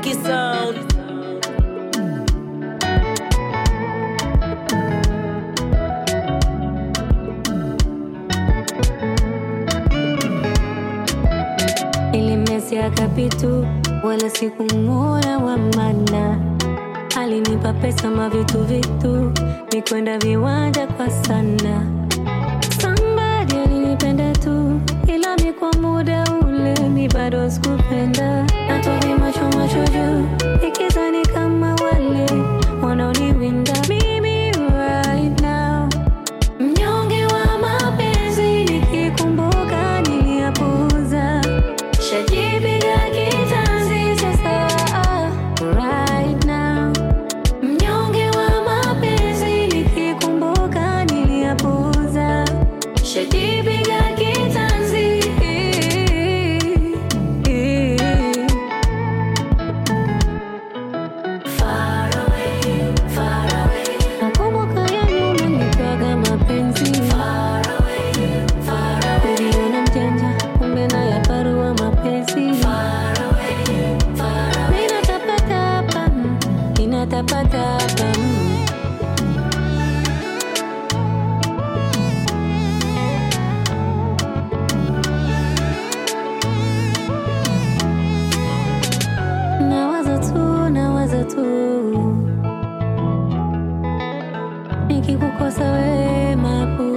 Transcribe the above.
Lucky Sound. Nilimezea kapitu wala sikumuona wa maana, alinipa pesa mavitu vitu nikwenda viwanja kwa sana. Somebody alinipenda tu, ila mi kwa muda ule mi bado sikupenda, natovi macho macho juu ikizani kama wale wanaoniwinda mimi right now Mnyonge wa mapenzi nikikumbuka niliyapuuza, shajipiga kitanzi sasa right now. Mnyonge wa mapenzi nikikumbuka niliyapuuza, shajipiga kitanzi Far away, far away. Nakumbuka ya nyuma nitwaga mapenzi Far away, far away. Uliona mjanja kumbe na ya parua mapenzi Far away, far away. Ninatapatapa, ninatapatapa Nawaza tu, nawaza tu nikikukosa wewe mapu